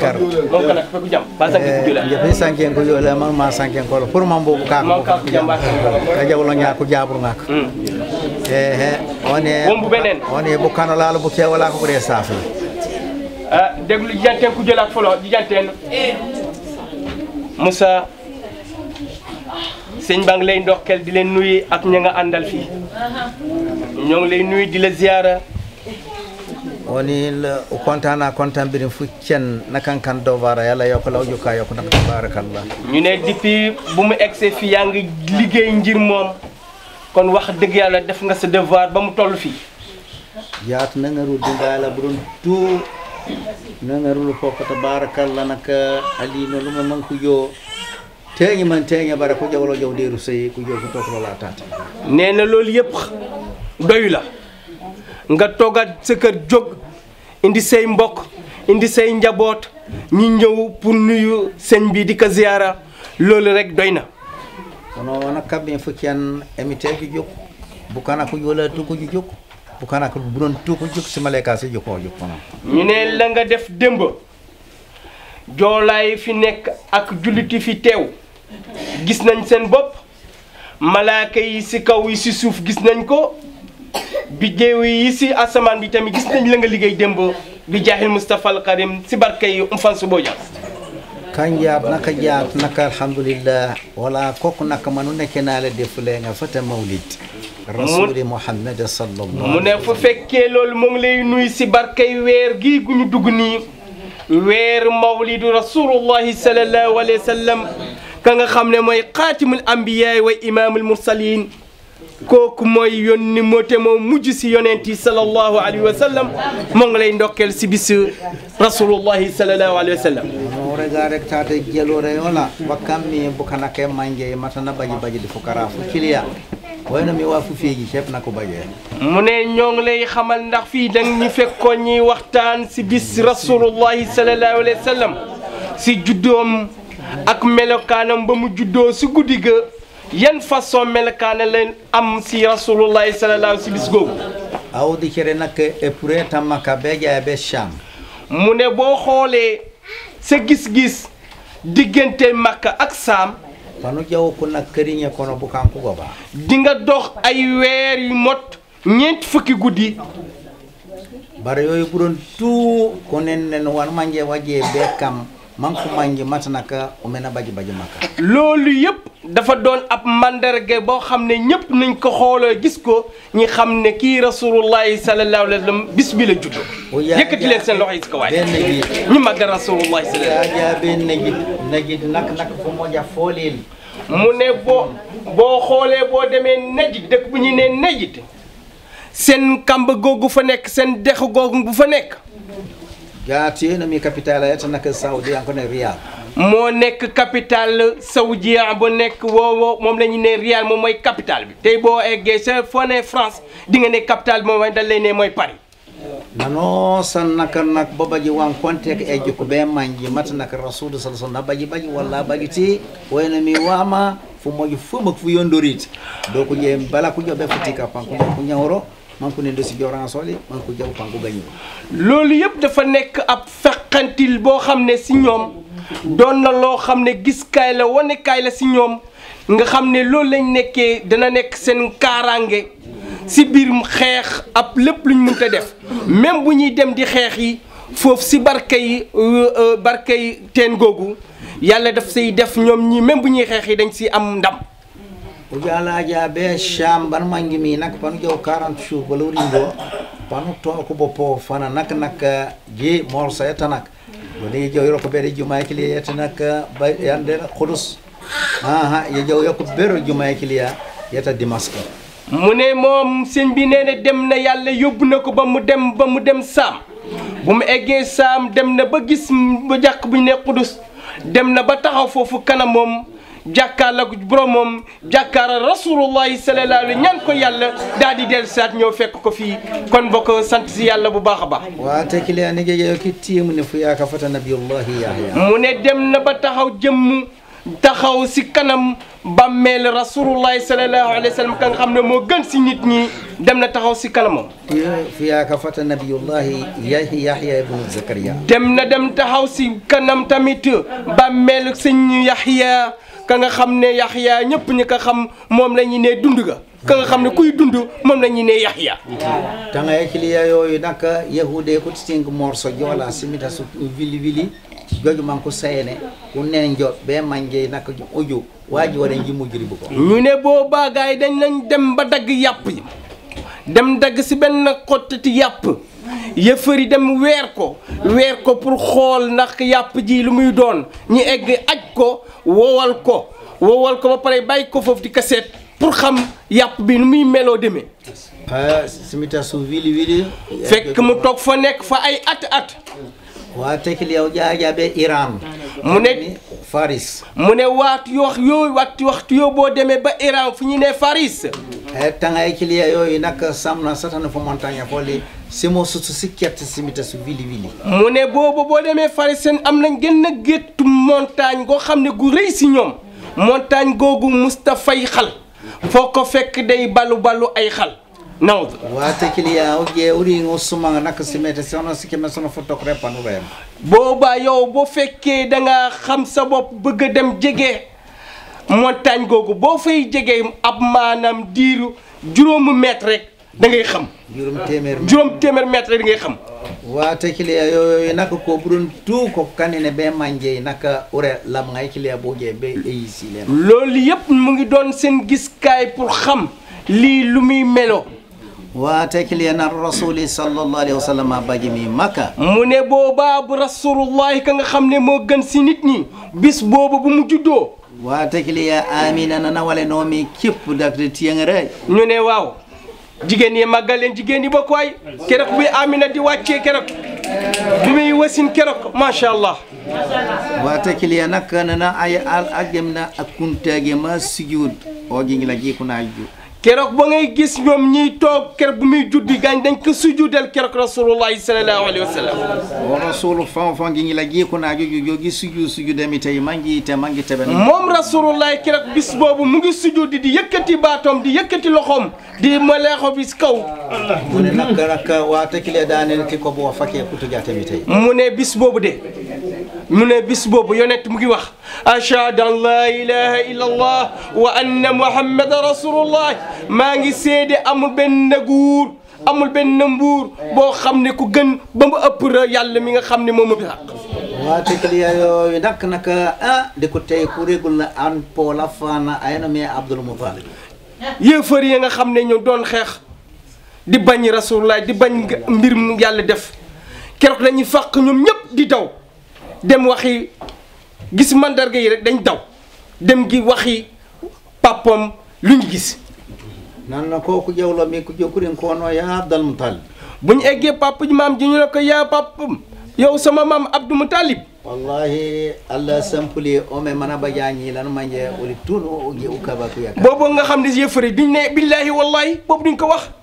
kar mon kana fe ku jam ba sanke ku jula jefe sanken ko yole man ma sanken ko pour man bobu ka Man ka ko jamba. ka jawlo nya ko jabru ngak e he one Wombu benen. one bu kano laalo bu kewala ko bre safi ah déglu jijanteen ku jëlaat folo jijanteen Moussa sëñ baa ngi lay ndokkeel di leen nuyu ak ña nga àndal fii ñoo ngi lay nuyu di la ziyaara woni o contana contant birin fu cen nakan kan dowara yalla yokko law jukka yokko nak tabarakallah ñu ne depuis bu mu egsee fii yaa ngi liggéey ngir moom kon wax dëgg yàlla def nga sa devoir ba mu toll fii yaat nangaru dingala buɗon tu nangarulu fof ko tabarakallah naka alino luma man ko yo teñi man teña bara ko jawlo jaw deru sey ko jo ko toklo la tata nee na loolu yëpp doyu la nga toogaat sa kër jóg indi say mbokk indi say njaboot ñi ñëw pour nuyu sëñ bi di ko ziyaara loolu rek doy na kono wona kamɓe fof ken emitejo jokku bukana ko yola tukuji jokku bukana ko buɗon tuko jokku simaleka si jokko o jokku kono ñu ne la nga def démb joolaay fi nekk ak julliti fi teew gis nañ seen bopp malaaka yi si kaw yi si suuf gis nañ ko biddeew yi si asamaan bi tamit gis nañ la nga liggéey démb bi jaahil Moustapha al Karim si barke yi Umfansu Bodian kan jaat naka jaat naka alhamdulillah wala koko naka manu nekkenale defulenga fata mawlid rasuli muhammad sallallahu mu ne fu fekkee loolu mu ngi lay nuy si barkay weer gii gu ñu dugg nii weer mawlidu rasulullahi sallallahu alayhi wa sallam ka nga xam ne mooy xaatimul ambiyaay wa imaamul mursalin kooku mooy yónni moo te moo mujj si yonent yi sallallahu alayhi wa sallam moo ngi lay ndokkeel si bis rasulullahi sallallahu alayhi wa sallam no rega rek tata jelore wala wakkam mi bukana ke manje matana baji baji di fukara fu kiliya wayno mi wa fu feji cep nako baje mu ne ñoo ngi lay xamal ndax fii dang ñu fekkoon ñuy waxtaan si bis rasulullahi sallallahu alayhi wa sallam si juddoom ak melokaanam ba mu juddoo si guddi ga yan façon melokaana leen am si rasulullahi sallallahu si bis googu awdi kere nak e pure tamma ka be ja be sham mu ne boo xoolee sa gis-gis diggante Makka ak Saam panu jaw ko nak karinya kono bukan ko goba di nga dox ay weer yu mot ñeent fukki guddi bara yoy buron tu ko nen nen wan manje waje be kam manko manje matana ka o mena baji baji makka loolu yëpp dafa doon ab mandarga boo xam ne ñëpp nañ ko xooloo gis ko ñi xam ne kii rasulullahi sallallahu alayhi wa sallam bis bi la juddoo O yaa- yëkkati leen seen loxo yi si ko waay benn ji ñu màggal rasulullahi sallallahu alayhi ya be najid najid nak nak fo moja folel mu ne boo boo xoolee boo demee Najd dëkk bu ñuy ne Najd seen kamba googu fa nekk seen dex googu bu fa nekk jaati no mi capital ayata nak saudi an kono riyal moo nekk capitale saoudien bu nekk woowo moom la ñu ne Riyad moom mooy capitale bi tey boo eggee sa foo ne France di nga ne capitale bi moom mooy dañ lay ne mooy Paris nano san naka nak babaji wan konte ko e jukko be manji mata naka rasul sallallahu alaihi wasallam baji baji walla baji ti wayno mi wama fu moji fu mak fu yondorite do ko je bala ko jobe futi ka panko ko nyawro man ko ne do si joran soli man ko jaw panko gañu loolu yëpp dafa nekk ab feqantil boo xam ne si ñoom doon na loo xam ne gis kaay la wane kaay la si ñoom nga xam ne loolu lañ nekkee dana nekk seen kaaraange si biir xeex ab lépp luñ mënta def même bu ñuy dem di xeex yi foofu si barke yi barke yi teen googu yàlla daf say def ñoom ñi même bu ñuy xeex yi dañ si am ndam o jalaja be sham ban mangi mi nak panu jaw 40 jours bala ringo panu to ko boppo fana nak nak je mor sa eta nak do ne jaw yoro ko be juma kili eta nak ba yande khudus ha ha ye jaw yoko bero juma kili ya yeta dimaska mu ne moom sëñ bi nee na dem na yàlla yóbbu na ko ba mu dem ba mu dem saam bu mu eggee saam dem na ba gis ba jàkk bu ñu ne Qudus dem na ba taxaw foofu kanam moom jàkkaarla ko borom moom jàkkaara rasulullahi sallallahu alayhi ñaan ko yàlla daal di dellu saat ñëw fekk ko fii kon bokk sant si yàlla bu baax a baax wa te kili ani je jaw ki timu ne fu ya ka fata nabiyullahi yahya mu ne dem na ba taxaw jëmm taxaw si kanam bàmmeel rasulullahi sallallahu alayhi wa sallam ka nga xam ne moo gën si nit ñi dem na taxaw si kanamam fiya ka fata nabiyullahi yahi yahya ibnu zakaria dem na dem taxaw si kanam tamit bàmmeel sëñ Yaxya ka nga xam ne Yaxya ñëpp ñi ko xam moom la ñu ne dund ga ka nga xam ne kuy dund moom la ñu ne Yaxya tanga yakiliya yoyu nak yahude ko tisting morso jola simita su vili vili gojo man ko sayene ko nen jo be manje nak ojo waji wara ji mujri bu ko ñu ne boobaa gars yi dañ lañ dem ba dagg yàpp yi dem dagg si benn xottati yàpp yëfëri dem weer ko weer ko pour xool ndax yàpp ji lu muy doon ñu egg aj ko wowal ko wowal ko ba pare bàyyi ko foofu di kaseet pour xam yàpp bi nu muy meloo demee ha simita su vili vili fekk mu toog fa nekk fa ay at at wa tekiliya o jaaja be iran mu ne faris mu ne waat yoo yooyu waxtu waxtu yoo boo demee ba Iran fu ñu ne Faris e tanga yakiliya yoyu nak samna satana fo montagne foli simo sutu sikkette simita su vili vili mu ne boobu boo demee Faris seen am nañ gën a géttu montagne goo xam ne gu rëy si ñoom montagne googu Mustafay xal foo ko fekk day balu balu ay xal nawd wa tekiliya o je uri ngo sumanga nak simete sono sikeme sono fotok repanu rem boobaa yow boo fekkee da nga xam sa bopp bëgg a dem jege montagne googu boo fay jege ab maanaam diiru juróomu mètre rek da ngay xam jurum temer juróom téeméer mètre rek da ngay xam wata kiliya yoyoy naka ko ɓuron tout ko kanine ɓe manje naka ure lamgay kiliya boje ɓe eyisilema loolu yëpp mu ngi doon seen giskaay pour xam lii lu muy melo wata kiliya nan rasuli sallallahu alayhi wa sallam bajimi makka mu ne boobaa bu rasulullahi ka nga xam ne moo gën si nit ñi bis boobu bu mu juddoo wata kiliya amina nana wale nomi kippu dakde tiyengere ñu ne waaw jigéen yi màggal leen jigéen yi bokk waay keroog bi Amina di wàccee keroog bi muy wasin keroog macha allah wata kiliya nakka nana ay al agemna akkuntage ma sujud o jingila jikunaju keroog ba ngay gis ñoom ñiy toog keroog bu muy juddi gaañ dañ ko sujudal keroog rasulullahi sallallahu alayhi wa sallam o rasulu fan fan jingila jikunaju jogi sujud sujudemi tawi manguite mangi teɓen moom rasulullahi keroog bis boobu mu ngi sujudi di yëkkati baatoom di yëkkati loxoom di maleexo bi si kaw mune nakka nakka wata kiliya danel ki ko bo fake kutujatemi tawi mu ne bis boobu de mu ne bis boobu yonent mu ngi wax ashhadu an laa ilaha illa allah wa anna muhammadan rasulullah maa ngi seede amul benn guur amul benn mbuur boo xam ne ku gën ba mu ëpp ra yàlla mi nga xam ne moom a bi xaq wata kiliya yoyo nak naka a de ko tawi kuregol na an poola fana ayno mi abdoul moutalib yéefar yi nga xam ne ñu doon xeex di bañ rasulullah di bañ mbir mu yàlla def keroog dañuy fàq ñoom ñëpp di daw dem waxi gis mandarga yi rek dañ daw dem gi waxi papam lu ñu gis nanno ko ko ƴewlomi ko jokkuɗen kono ya abdal moutalib bu ñu eggee papa ji maam ji ñu ne ko yaa papam yow sama maam Abdou Moutalib wallahi allah sampuli ome mana bajañi lan manje oli tun o je ukaba ko yaka boobu nga xam ne yëfar yi duñ ne billahi wallahi boobu duñ ko wax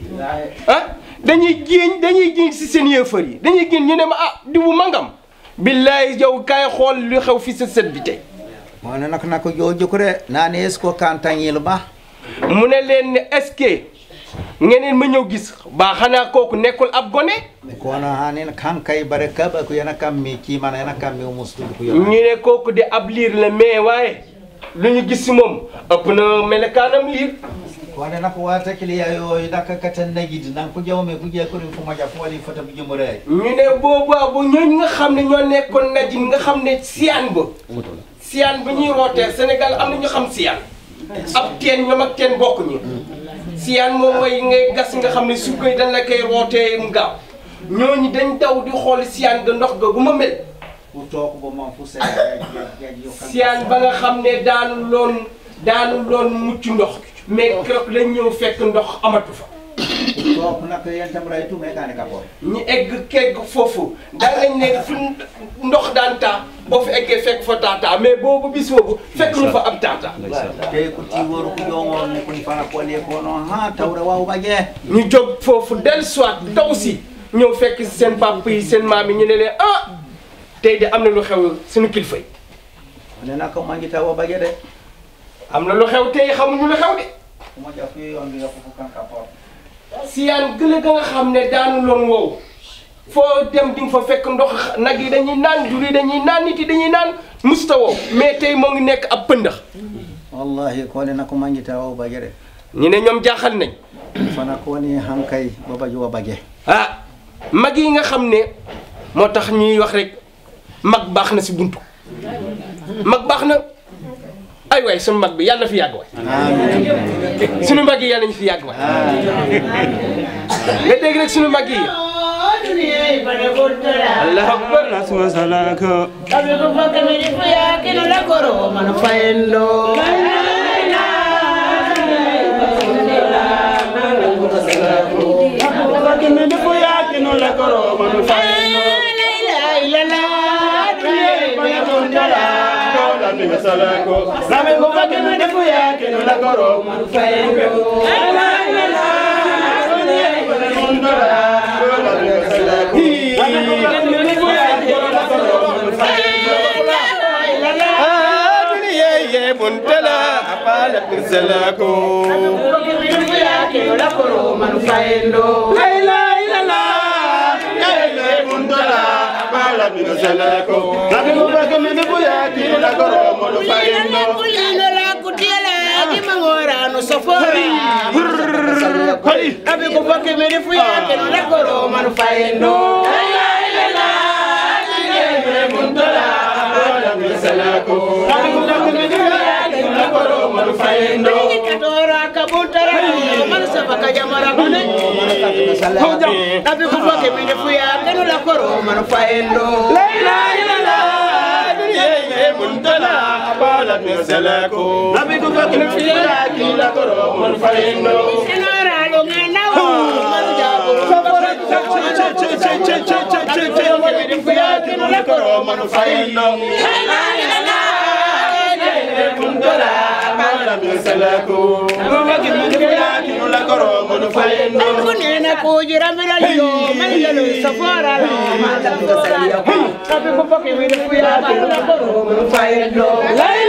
ah dañuy géeñ dañuy géeñ si seen yëfar yi dañuy géeñ ñu ne ma ah diwu mangam billahi yow kaay xool lu xew fi sa sët bi tey mone nak nako jo jokkude nani est ce que kantañil ma mu ne leen ne est-ce que ngeneen ma ñëw gis baa xanaa kooku nekkul ab gone kono hanin kankay bare kaba ko yana kammi kimana yana kammi o mustude ko ñu yo ne kooku de ab liir la mais waaye lu ñu gis si moom ëpp na melekaanam liir kono nako wata kiliya yoyo naka katan nagidi nan ko jawmi ko jekkuɗen fo maja fo waɗi fota bijumore ñu ne boobaa bu ñooñ nga xam ne ñoo nekkoon najin nga xam ne siyaan ba siyaan ba ñuy rootee Sénégal am na ñu xam siyaan ab teen ñoom ak teen bokkuñu siyaan moom mooy ngay gas nga xam ne suuf koy dañ la koy rootee mu gaaw ñooñu dañ daw di xool siyaan ga ndox ga gu ma mel pour to ko bo man fu se siyaan ba nga xam ne daanu loon daanu loon mucc ndox mais keroog lañ ñëw fekk ndox amatu fa to nak yentam ray tum e kane kapo ñu egg kegg foofu da ngañ ne fu ndox daan taa boo fi eggee fekk fa taataa mais boobu bis boobu fekk ñu fa ab taata te ko ti woru ko jomor ni koni fana ko le kono ha tawre waw baje ñu jóg foofu del soit daw si ñëw fekk si seen papa yi seen maam yi ñu ne leen ah tey de am na lu xew suñu kilifa yi ne naka mangi tawa bage de am na lu xew tey xamuñu lu xew de kuma jafu yoon bi nga fufu kanka por siyaan gële ga nga xam ne daanu loon wow foo dem di nga fa fekk ndox nag yi dañuy naan jur yi dañuy naan nit yi dañuy naan musta wow mais tey moo ngi nekk ab pëndax wallahi ko ne naka mangi tawa bage de ñu ne ñoom jaaxal nañ fana ko ni hankay babaju wa bage ah mag yi nga xam ne moo tax ñuy wax rek mag baax na si buntu mag baax na ay waay sunu mag bi yàlla na fi yàgg waay amin sunu mag yi yàlla nañu fi yàgg waay nga dégg rek sunu mag yi allahu akbar Nasma salaka Sabi ko fa kami di puya kinula koro man fayendo. Fakime de foya kino la koro manu fayendo La ilaha illallah, dunia bana bundala. Kola biga salako Nabe ko fakime de foya kino la koro manu fayendo La ilaha illallah Kola biga salako Nabe ko fakime de foya kino la koro manu fayendo duniya ye muntala apala salako Kami di puya kinula koro man fayendo. La ilaha illallah Ya ilaha mundala Apala biga salako Nabe ko fakime de foya kino la koro manu fayendo Kulino la kutiela di mangora no sofora. Hali Sabi ko fa kami di puya kinula koro man fayendo. La ilaha illallah, dunia bana bundala. Katora kabutara man sabaka jamara kone. Nabi ko fa kami di puya kinula koro man fayendo. Senora lo ngana wo man jago. Kunena kujira mira yo man yalo safara lo man jago. Nabi ko fa kami di puya kinula koro man fayendo. La